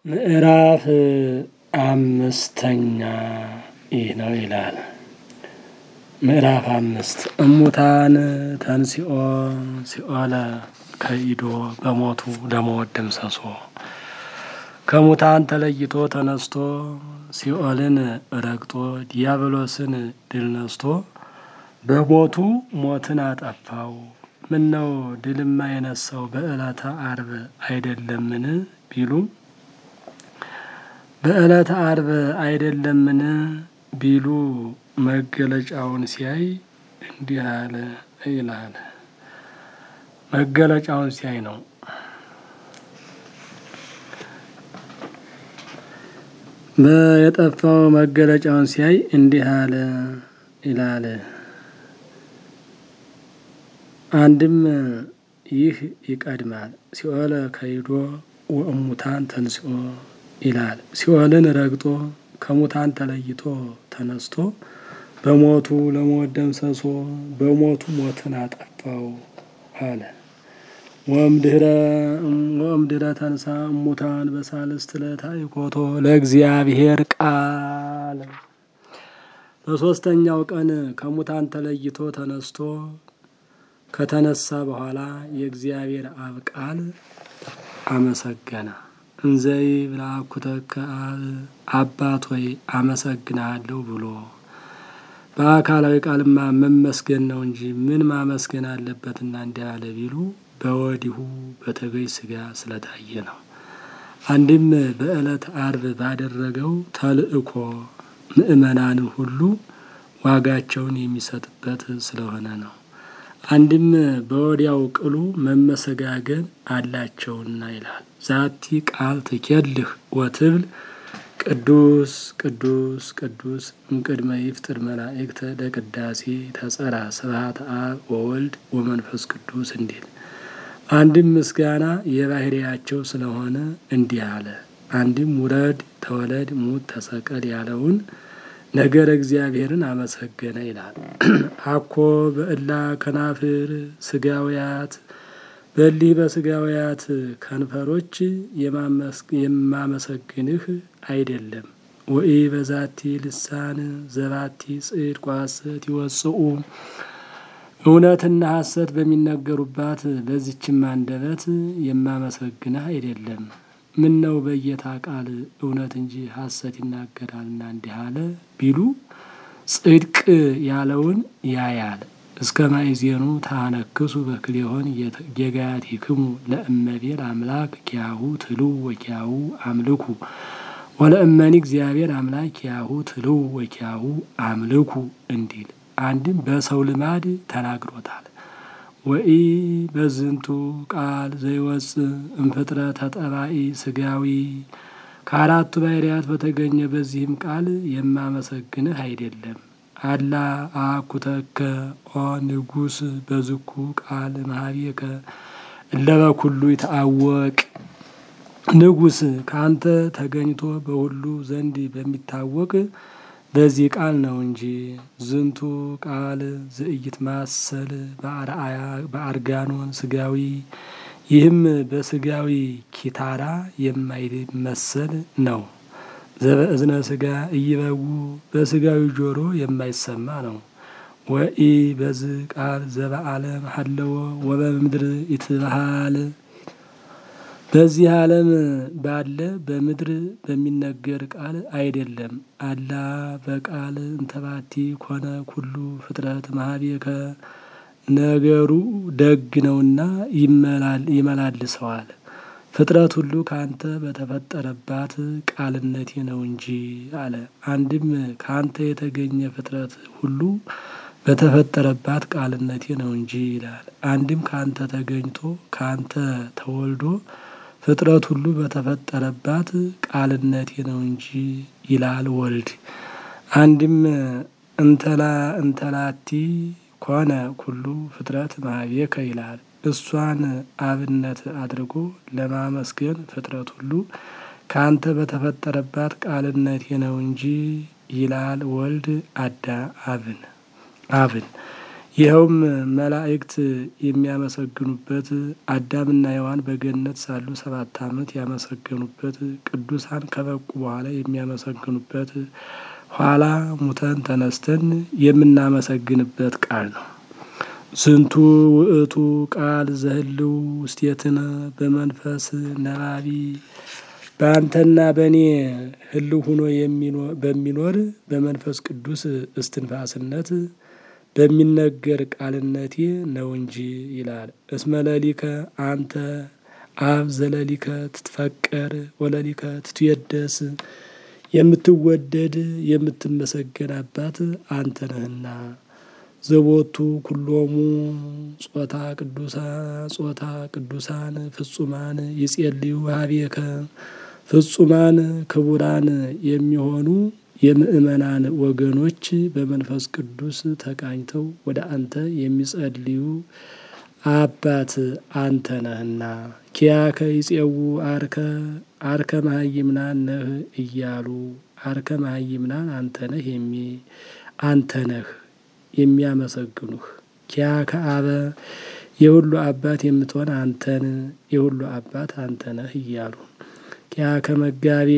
ምዕራፍ አምስተኛ ይህ ነው ይላል። ምዕራፍ አምስት እሙታን ተንሲኦ ሲኦለ ከኢዶ በሞቱ ለሞት ደምሰሶ ከሙታን ተለይቶ ተነስቶ ሲኦልን ረግጦ ዲያብሎስን ድል ነስቶ በሞቱ ሞትን አጠፋው። ምን ነው ድልማ የነሳው በዕለተ አርብ አይደለምን ቢሉ በዕለተ አርብ አይደለምን ቢሉ መገለጫውን ሲያይ እንዲህ አለ ይላል። መገለጫውን ሲያይ ነው። የጠፋው መገለጫውን ሲያይ እንዲህ አለ ይላል። አንድም ይህ ይቀድማል። ሲኦለ ከይዶ ወእሙታን ተንስኦ ይላል። ሲኦልን ረግጦ ከሙታን ተለይቶ ተነስቶ በሞቱ ለሞት ደምሰሶ በሞቱ ሞትን አጠፋው አለ። ወእምድኅረ ተንሳ እሙታን በሳልስት ዕለት አዕኮቶ ለእግዚአብሔር ቃል በሦስተኛው ቀን ከሙታን ተለይቶ ተነስቶ ከተነሳ በኋላ የእግዚአብሔር አብ ቃል አመሰገነ። እንዘይ ብላኩተከ አብ አባት ሆይ አመሰግናለሁ ብሎ በአካላዊ ቃልማ መመስገን ነው እንጂ ምን ማመስገን አለበትና እንዲህ አለ ቢሉ በወዲሁ በተገኝ ስጋ ስለታየ ነው። አንድም በዕለት አርብ ባደረገው ተልእኮ ምእመናንን ሁሉ ዋጋቸውን የሚሰጥበት ስለሆነ ነው። አንድም በወዲያው ቅሉ መመሰጋገን አላቸውና ይላል። ዛቲ ቃል ትኬልህ ወትብል ቅዱስ ቅዱስ ቅዱስ እምቅድመ ይፍጥር መላእክተ ለቅዳሴ ተጸራ ስብሐተ አብ ወወልድ ወመንፈስ ቅዱስ እንዲል አንድም ምስጋና የባህሪያቸው ስለሆነ እንዲህ አለ። አንድም ውረድ ተወለድ ሙት ተሰቀል ያለውን ነገር እግዚአብሔርን አመሰገነ ይላል። አኮ በእላ ከናፍር ስጋውያት በሊህ በስጋውያት ከንፈሮች የማመሰግንህ አይደለም። ወኢ በዛቲ ልሳን ዘባቲ ጽድቅ ወሐሰት ይወጽኡ እውነትና ሐሰት በሚነገሩባት በዚችም አንደበት የማመሰግንህ አይደለም። ምን ነው በየታ ቃል እውነት እንጂ ሐሰት ይናገራልና እንዲህ አለ ቢሉ ጽድቅ ያለውን ያያል። እስከ ማይዜኑ ታነክሱ በክሌሆን ጌጋያቲክሙ ለእመቤል አምላክ ኪያሁ ትሉ ወኪያሁ አምልኩ ወለእመኒ እግዚአብሔር አምላክ ኪያሁ ትሉ ወኪያሁ አምልኩ እንዲል አንድም በሰው ልማድ ተናግሮታል። ወኢ በዝንቱ ቃል ዘይወፅ እምፍጥረተ ጠባኢ ስጋዊ ከአራቱ ባህርያት በተገኘ በዚህም ቃል የማመሰግንህ አይደለም። አላ አኩተከ ኦ ንጉስ በዝኩ ቃል መሀቤከ እለበኩሉ ይታወቅ ንጉስ ከአንተ ተገኝቶ በሁሉ ዘንድ በሚታወቅ በዚህ ቃል ነው እንጂ ዝንቱ ቃል ዝእይት ማሰል በአርጋኖን ስጋዊ ይህም በስጋዊ ኪታራ የማይመሰል ነው። ዘበእዝነ ስጋ እይበው በስጋዊ ጆሮ የማይሰማ ነው። ወኢ በዝ ቃል ዘበዓለም ሀለወ ወበምድር ይትበሃል በዚህ ዓለም ባለ በምድር በሚነገር ቃል አይደለም። አላ በቃል እንተባቲ ኮነ ኩሉ ፍጥረት መሀቤከ ነገሩ ደግ ነውና ይመላልሰዋል። ፍጥረት ሁሉ ከአንተ በተፈጠረባት ቃልነቴ ነው እንጂ አለ። አንድም ከአንተ የተገኘ ፍጥረት ሁሉ በተፈጠረባት ቃልነቴ ነው እንጂ ይላል። አንድም ከአንተ ተገኝቶ ከአንተ ተወልዶ ፍጥረት ሁሉ በተፈጠረባት ቃልነቴ ነው እንጂ ይላል ወልድ። አንድም እንተላ እንተላቲ ኮነ ኩሉ ፍጥረት መሀቤከ ይላል። እሷን አብነት አድርጎ ለማመስገን ፍጥረት ሁሉ ከአንተ በተፈጠረባት ቃልነቴ ነው እንጂ ይላል ወልድ አዳ አብን አብን ይኸውም መላእክት የሚያመሰግኑበት አዳምና ሔዋን በገነት ሳሉ ሰባት ዓመት ያመሰገኑበት ቅዱሳን ከበቁ በኋላ የሚያመሰግኑበት ኋላ ሙተን ተነስተን የምናመሰግንበት ቃል ነው። ዝንቱ ውእቱ ቃል ዘህልው ውስቴትነ በመንፈስ ነባቢ በአንተና በእኔ ህልው ሁኖ በሚኖር በመንፈስ ቅዱስ እስትንፋስነት በሚነገር ቃልነቴ ነው እንጂ ይላል። እስመ ለሊከ አንተ አብ ዘለሊከ ትትፈቀር ወለሊከ ትትየደስ የምትወደድ የምትመሰገን አባት አንተ ነህና ዘቦቱ ኩሎሙ ጾታ ቅዱሳ ጾታ ቅዱሳን ፍጹማን ይጼልዩ ሀቤከ ፍጹማን ክቡራን የሚሆኑ የምእመናን ወገኖች በመንፈስ ቅዱስ ተቃኝተው ወደ አንተ የሚጸልዩ አባት አንተ ነህና ኪያከ ይጼው አርከ አርከ መሀይምናን ነህ እያሉ አርከ መሀይምናን አንተ ነህ የሚ አንተ ነህ የሚያመሰግኑህ ኪያከ አበ የሁሉ አባት የምትሆን አንተን የሁሉ አባት አንተ ነህ እያሉ ኪያከ መጋቤ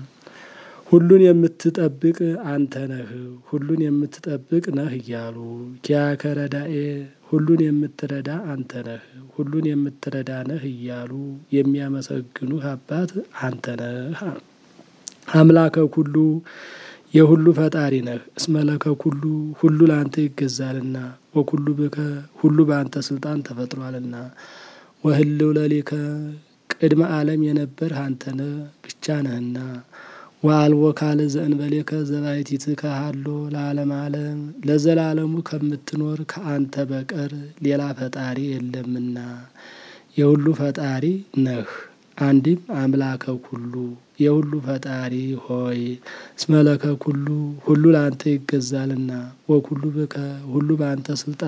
ሁሉን የምትጠብቅ አንተ ነህ ሁሉን የምትጠብቅ ነህ እያሉ ኪያከ ረዳኤ ሁሉን የምትረዳ አንተ ነህ ሁሉን የምትረዳ ነህ እያሉ የሚያመሰግኑህ አባት አንተ ነህ። አምላከ ኩሉ የሁሉ ፈጣሪ ነህ። እስመለከ ኩሉ ሁሉ ለአንተ ይገዛልና ወኩሉ ብከ ሁሉ በአንተ ስልጣን ተፈጥሯልና ወህልው ለሊከ ቅድመ ዓለም የነበርህ አንተ ነህ ብቻ ነህና ወአልቦ ካል ዘእንበሌከ ዘባይቲትከ ሀሎ ለዓለም ዓለም ለዘላለሙ ከምትኖር ከአንተ በቀር ሌላ ፈጣሪ የለምና የሁሉ ፈጣሪ ነህ። አንድም አምላከ ኩሉ የሁሉ ፈጣሪ ሆይ እስመለከ ኩሉ ሁሉ ለአንተ ይገዛልና ወኩሉ ብከ ሁሉ በአንተ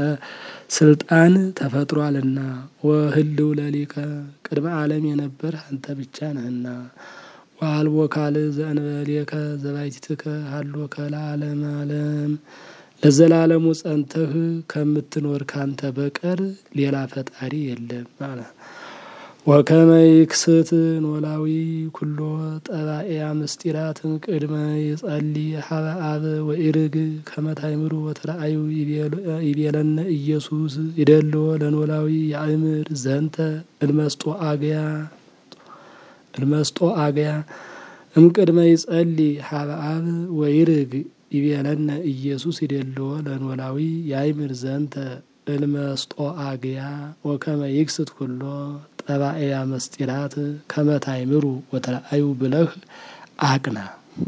ስልጣን ተፈጥሯልና ወህልው ለሊከ ቅድመ ዓለም የነበርህ አንተ ብቻ ነህና ወአልቦ ካልእ ዘእንበሌከ ዘባይቲትከ ሀሎከ ለዓለመ ዓለም ለዘላለሙ ጸንተህ ከምትኖር ካንተ በቀር ሌላ ፈጣሪ የለም ማለት ወከመ ይክስት ኖላዊ ኩሎ ጠባኤያ ምስጢራትን ቅድመ ይጸልይ ሀበ አብ ወኢርግ ከመ ታእምሩ ወተረአዩ ይቤለነ ኢየሱስ ይደልዎ ለኖላዊ ያእምር ዘንተ እልመስጦ አግያ እልመስጦ አግያ እምቅድመ ይጸልይ ሀበ አብ ወይርግ ይቤለነ ኢየሱስ ይደልዎ ለኖላዊ ያእምር ዘንተ እልመስጦ አግያ ወከመ ይክስት ኩሎ ጠባኤያ መስጢራት ከመ ታእምሩ ወተረአዩ ብለህ አቅና።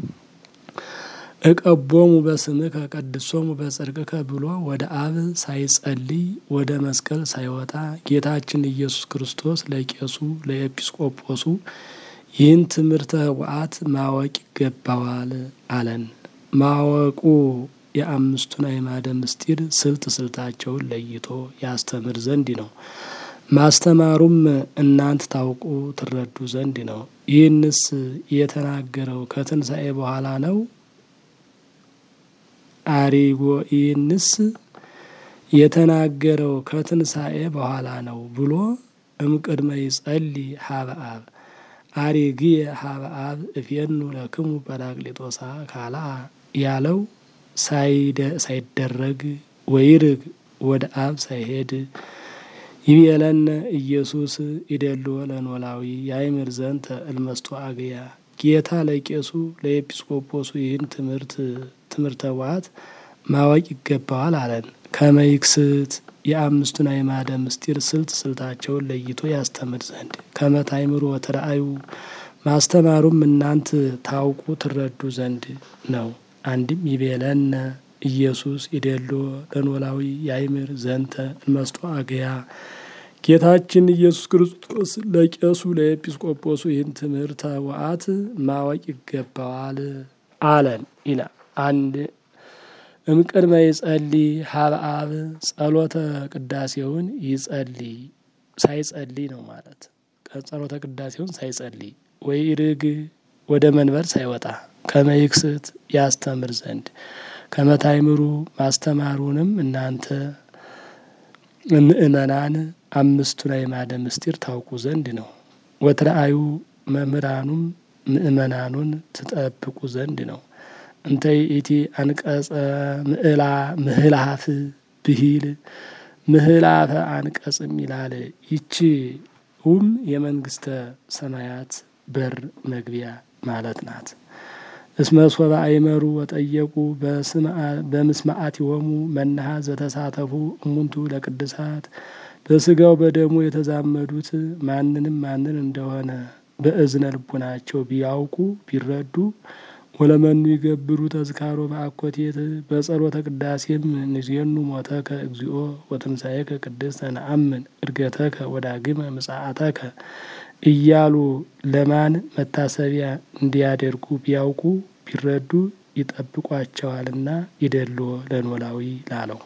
እቀቦሙ በስምከ ቀድሶሙ በጽድቅከ ብሎ ወደ አብ ሳይጸልይ ወደ መስቀል ሳይወጣ ጌታችን ኢየሱስ ክርስቶስ ለቄሱ ለኤጲስቆጶሱ ይህን ትምህርተ ኅቡዓት ማወቅ ይገባዋል አለን። ማወቁ የአምስቱን አዕማደ ምስጢር ስልት ስልታቸውን ለይቶ ያስተምር ዘንድ ነው። ማስተማሩም እናንት ታውቁ ትረዱ ዘንድ ነው። ይህንስ የተናገረው ከትንሣኤ በኋላ ነው። አሪጎ ይህንስ የተናገረው ከትንሣኤ በኋላ ነው ብሎ እምቅድመ ይጸልይ ሀበ አብ አሪግየ ሀበ አብ እፌኑ ለክሙ ጰራቅሊጦሳ ካልአ ያለው ሳይደረግ ወይርግ ወደ አብ ሳይሄድ ይቤለነ ኢየሱስ ይደልዎ ለኖላዊ ያእምር ዘንተ እልመስጦ አግያ ጌታ ለቄሱ ለኤጲስቆጶሱ ይህን ትምህርት ትምህርተ ኅቡዓት ማወቅ ይገባዋል አለን። ከመይክስት የአምስቱን አዕማደ ምስጢር ስልት ስልታቸውን ለይቶ ያስተምር ዘንድ ከመ ታእምሩ ወተረአዩ ማስተማሩም እናንት ታውቁ ትረዱ ዘንድ ነው። አንድም ይቤለነ ኢየሱስ ይደልዎ ለኖላዊ ያእምር ዘንተ እልመስጦ አግያ ጌታችን ኢየሱስ ክርስቶስ ለቄሱ ለኤጲስቆጶሱ ይህን ትምህርተ ኅቡዓት ማወቅ ይገባዋል አለን ይላል። አንድ እምቅድመ ይጸልይ ሀበ አብ ጸሎተ ቅዳሴውን ይጸልይ ሳይጸልይ ነው ማለት ጸሎተ ቅዳሴውን ሳይጸልይ ወይ ርግ ወደ መንበር ሳይወጣ ከመይክስት ያስተምር ዘንድ ከመ ታእምሩ ማስተማሩንም እናንተ ምእመናን አምስቱን አዕማደ ምስጢር ታውቁ ዘንድ ነው። ወትረአዩ መምህራኑም ምእመናኑን ትጠብቁ ዘንድ ነው። እንተ ይእቲ አንቀጸ ምዕላ ምህላፍ ብሂል ምህላፈ አንቀጽም ይላል። ይቺውም የመንግስተ ሰማያት በር መግቢያ ማለት ናት። እስመ ሶበ አይመሩ ወጠየቁ በምስማዓቲሆሙ መናሃ ዘተሳተፉ እሙንቱ ለቅድሳት በስጋው በደሙ የተዛመዱት ማንንም ማንን እንደሆነ በእዝነ ልቡናቸው ቢያውቁ ቢረዱ ወለመኑ ይገብሩ ተዝካሮ በአኮቴት በጸሎተ ቅዳሴም ንዜኑ ሞተከ እግዚኦ ወትንሣኤከ ቅድስተ ነአምን እርገተከ ወዳግመ ምጽአተከ እያሉ ለማን መታሰቢያ እንዲያደርጉ ቢያውቁ ቢረዱ ይጠብቋቸዋልና ይደልዎ ለኖላዊ ላለው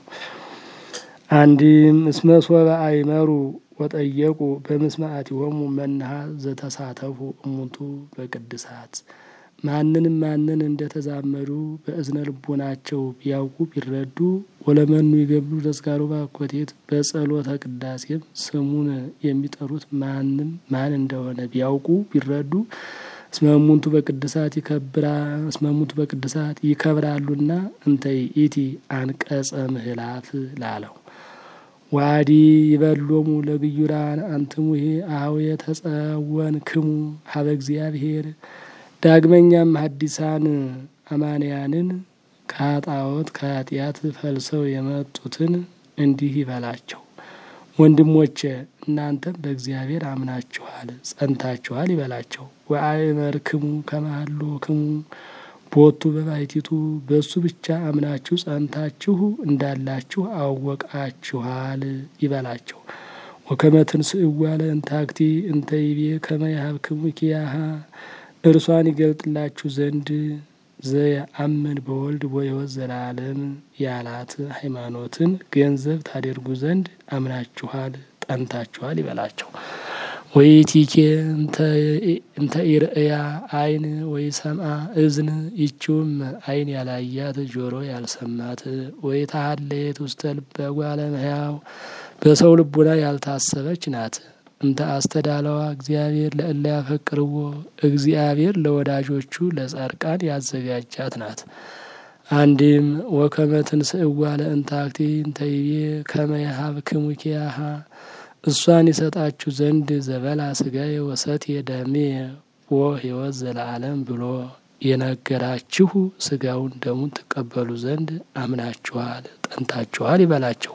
አንድም እስመ ሶበ አይመሩ ወጠየቁ በምስማዓቲሆሙ መናሃ ዘተሳተፉ እሙንቱ በቅድሳት ማንንም ማንን እንደተዛመዱ በእዝነ ልቦናቸው ቢያውቁ ቢረዱ ወለመኑ ይገብሩ ተዝካሮ በአኮቴት በጸሎተ ቅዳሴም ስሙን የሚጠሩት ማንም ማን እንደሆነ ቢያውቁ ቢረዱ እስመሙንቱ በቅድሳት ይከብራ እስመሙንቱ በቅድሳት ይከብራሉና እንተ ይእቲ አንቀጸ ምህላፍ ላለው ዋዲ ይበሎሙ ለግዩራን አንትሙሄ አኀዌ ተጸወንክሙ ሀበ እግዚአብሔር ዳግመኛም ሐዲሳን አማንያንን ከኃጣወት ከኃጢአት ፈልሰው የመጡትን እንዲህ ይበላቸው፣ ወንድሞቼ እናንተም በእግዚአብሔር አምናችኋል ጸንታችኋል ይበላቸው። ወአእመርክሙ ከመሃሎክሙ ቦቱ በባሕቲቱ በእሱ ብቻ አምናችሁ ጸንታችሁ እንዳላችሁ አወቃችኋል ይበላቸው። ወከመ ትንሥእዋ ለእንታክቲ እንተ ይቤ ከመ ይሃብክሙ ኪያሃ እርሷን ይገልጥላችሁ ዘንድ ዘየአምን በወልድ ወሕይወት ዘላለም ያላት ሃይማኖትን ገንዘብ ታደርጉ ዘንድ አምናችኋል ጠንታችኋል ይበላቸው። ወይቲኬ እንተ ኢርእያ አይን ወይ ሰምአ እዝን ይችውም አይን ያላያት ጆሮ ያልሰማት ወይ ታሀለየት ውስተ ልበ እጓለ እመሕያው በሰው ልቡና ያልታሰበች ናት። እንተ አስተዳለዋ እግዚአብሔር ለእለ ያፈቅርዎ እግዚአብሔር ለወዳጆቹ ለጻድቃን ያዘጋጃት ናት። አንድም ወከመ ትንሥእዋ ለእንታክቲ እንተ ይቤ ከመ ይሃብክሙ ኪያሃ እሷን ይሰጣችሁ ዘንድ ዘበላ ስጋዬ ወሰትየ ደሜ ወሕይወት ዘለዓለም ብሎ የነገራችሁ ስጋውን ደሙን ትቀበሉ ዘንድ አምናችኋል ጠንታችኋል ይበላቸው።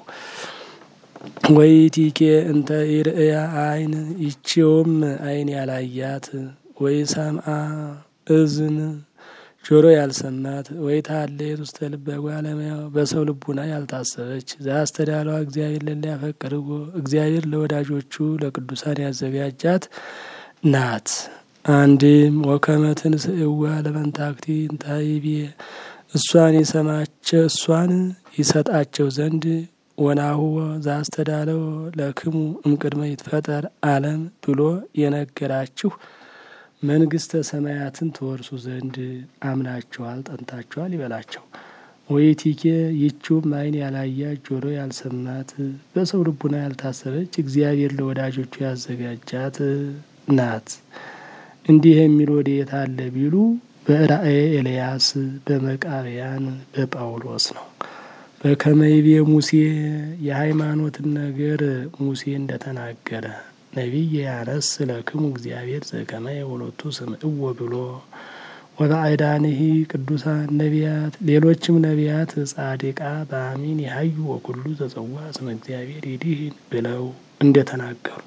ወይቲኬ እንተ ኢርእያ አይን ይቺውም አይን ያላያት ወይ ሰምአ እዝን ጆሮ ያልሰማት ወይ ታሌት ውስተ ልበ እጓለ እመሕያው በሰው ልቡና ያልታሰበች ዘአስተዳለዋ እግዚአብሔር ለእለ ያፈቅርዎ እግዚአብሔር ለወዳጆቹ ለቅዱሳን ያዘጋጃት ናት። አንድም ወከመ ትንሥእዋ ለመንታክቲ እንተ ይቤ እሷን የሰማቸው እሷን ይሰጣቸው ዘንድ ወናሁ ዘአስተዳለው ለክሙ እምቅድመ ይትፈጠር ዓለም ብሎ የነገራችሁ መንግስተ ሰማያትን ትወርሱ ዘንድ አምናችኋል ጠንታችኋል ይበላቸው። ወይቲኬ ይችውም አይን ያላያት ጆሮ ያልሰማት በሰው ልቡና ያልታሰበች እግዚአብሔር ለወዳጆቹ ያዘጋጃት ናት። እንዲህ የሚል ወዴት አለ ቢሉ በራእየ ኤልያስ በመቃብያን በጳውሎስ ነው። በከመይቤ ሙሴ የሃይማኖትን ነገር ሙሴ እንደተናገረ ነቢይ ያነስ ለክሙ እግዚአብሔር ዘከመ የወሎቱ ስምዕዎ ብሎ ወበአይዳንሂ ቅዱሳን ነቢያት ሌሎችም ነቢያት ጻድቃ በአሚን የሀዩ ወኩሉ ተጸዋ ስመ እግዚአብሔር ይዲህን ብለው እንደተናገሩ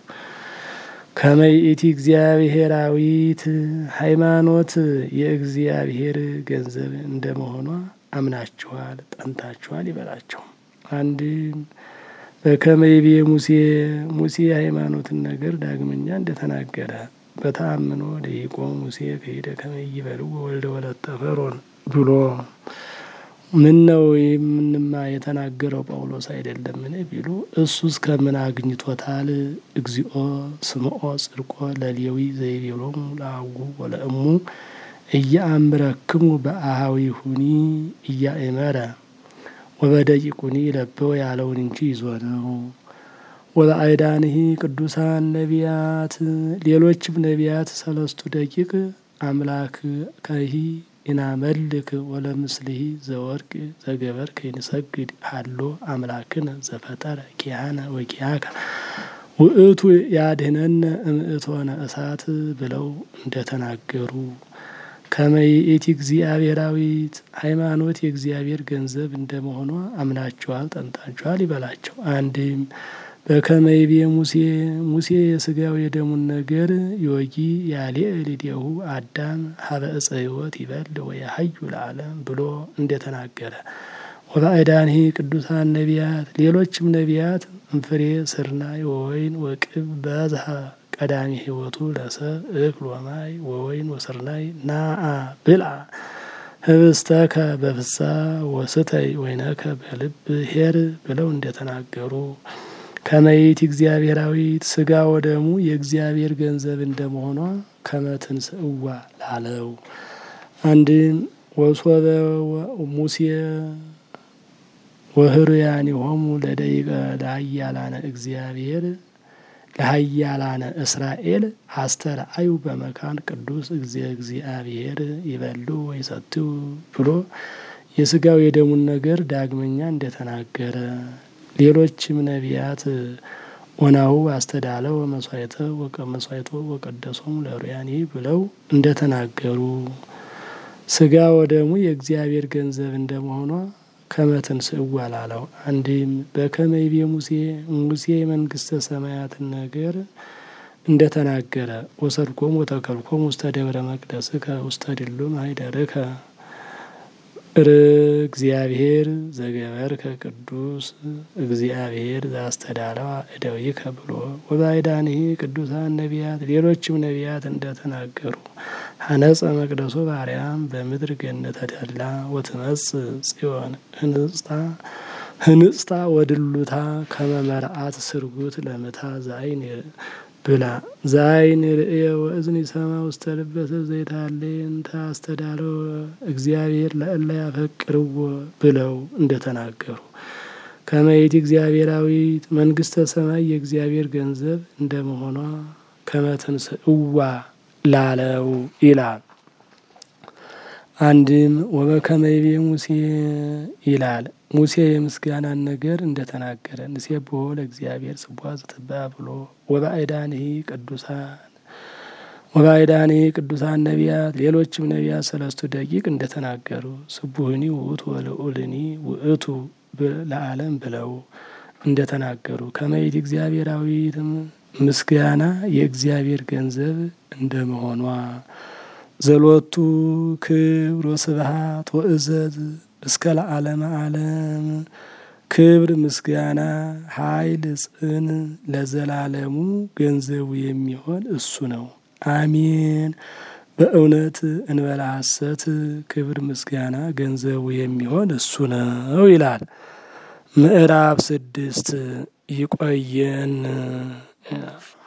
ከመይእቲ እግዚአብሔራዊት ሃይማኖት የእግዚአብሔር ገንዘብ እንደመሆኗ አምናችኋል ጠንታችኋል ይበላቸው። አንድም በከመይቤ ሙሴ ሙሴ የሃይማኖትን ነገር ዳግመኛ እንደተናገረ በተአምኖ ደቂቆ ሙሴ ከሄደ ከመይበልዎ ወልደ ወለተ ፈርዖን ብሎ ምን ነው የምንማ የተናገረው ጳውሎስ አይደለምን ቢሉ እሱስ ከምን አግኝቶታል? እግዚኦ ስምዖ ጽድቆ ለሌዊ ዘይቤሎሙ ለአቡ ወለእሙ እያአምረክሙ በአሃዊ ሁኒ እያእመረ ወበደቂቁኒ ለበው ያለውን እንጂ ይዞ ነው። ወበአይዳንሂ ቅዱሳን ነቢያት ሌሎችም ነቢያት ሰለስቱ ደቂቅ አምላክ ከሂ ኢናመልክ ወለምስልሂ ዘወርቅ ዘገበርከ ይንሰግድ ሃሎ አምላክነ ዘፈጠረ ኪያነ ወኪያከ ውእቱ ያድህነነ እምእቶነ እሳት ብለው እንደተናገሩ ከመይእቲ እግዚአብሔራዊት ሃይማኖት የእግዚአብሔር ገንዘብ እንደመሆኗ አምናችኋል፣ ጠንታችኋል ይበላቸው። አንድም በከመይቤ ሙሴ ሙሴ የስጋው የደሙን ነገር ዮጊ ያሌ ልዴሁ አዳም ሀበ እፀ ሕይወት ይበል ወያሀዩ ለዓለም ብሎ እንደተናገረ ወበአይዳንሂ ቅዱሳን ነቢያት ሌሎችም ነቢያት እንፍሬ ስርናይ ወወይን ወቅብ በዝሃ ቀዳሚ ሕይወቱ ለሰብ እክል ወማይ ወወይን ወስርናይ ናአ ብልዓ ህብስተከ በፍሳ ወስተይ ወይነከ በልብ ሄር ብለው እንደተናገሩ ከመይት እግዚአብሔራዊት ስጋ ወደሙ የእግዚአብሔር ገንዘብ እንደመሆኗ ከመትንስእዋ ላለው አንድም ወሶበ ሙሴ ወህሩያኒሆሙ ለደቂቀ ለሀያላነ እግዚአብሔር ለሀያላነ እስራኤል አስተርአዩ በመካን ቅዱስ እግዚአብሔር ይበሉ ወይሰትዩ ብሎ የስጋው የደሙን ነገር ዳግመኛ እንደተናገረ ሌሎችም ነቢያት ኦናሁ አስተዳለው መስዋዕተ መስዋዕቶ ወቀደሶሙ ለሩያኒ ብለው እንደተናገሩ ስጋ ወደሙ የእግዚአብሔር ገንዘብ እንደመሆኗ ከመትንስእዋ ላለው አንድም በከመይቤ ሙሴ ሙሴ የመንግስተ ሰማያትን ነገር እንደተናገረ ወሰድኮም ወተከልኮም ውስተ ደብረ መቅደስከ ውስተ ድሉ ማይደርከ እግዚአብሔር ዘገበርከ ቅዱስ እግዚአብሔር ዘአስተዳለዋ እደዊከ ብሎ ወባይዳንሂ ቅዱሳን ነቢያት ሌሎችም ነቢያት እንደተናገሩ ሀነጸ መቅደሶ ባርያም በምድር ገነተ ደላ ወትመጽ ጽዮን ህንጽታ ህንጽታ ወድሉታ ከመመርአት ስርጉት ለምታ ዛይን ብላ ዛይን ርእየ ወእዝን ይሰማ ውስተ ልበሰ ዘይታሌን ታስተዳለው እግዚአብሔር ለእለ ያፈቅርዎ ብለው እንደተናገሩ ከመይት እግዚአብሔራዊት መንግስተ ሰማይ የእግዚአብሔር ገንዘብ እንደመሆኗ ከመትንስእዋ ላለው ይላል። አንድም ወበከመይቤ ሙሴ ይላል። ሙሴ የምስጋናን ነገር እንደተናገረ ንሴብሖ ለእግዚአብሔር ጽቡሐ ዘትባዕ ብሎ ወበአይዳንሂ ቅዱሳን ወበአይዳንሂ ቅዱሳን ነቢያት ሌሎችም ነቢያት ሰለስቱ ደቂቅ እንደተናገሩ ስቡህኒ ውእቱ ወልዑልኒ ውእቱ ለዓለም ብለው እንደተናገሩ ከመይት እግዚአብሔራዊትም ምስጋና የእግዚአብሔር ገንዘብ እንደመሆኗ ዘሎቱ ክብር ወስብሐት ወእዘዝ እስከ ለዓለመ ዓለም ክብር ምስጋና ኃይል ጽን ለዘላለሙ ገንዘቡ የሚሆን እሱ ነው። አሜን። በእውነት እንበላ ሐሰት ክብር ምስጋና ገንዘቡ የሚሆን እሱ ነው ይላል። ምዕራፍ ስድስት ይቆየን።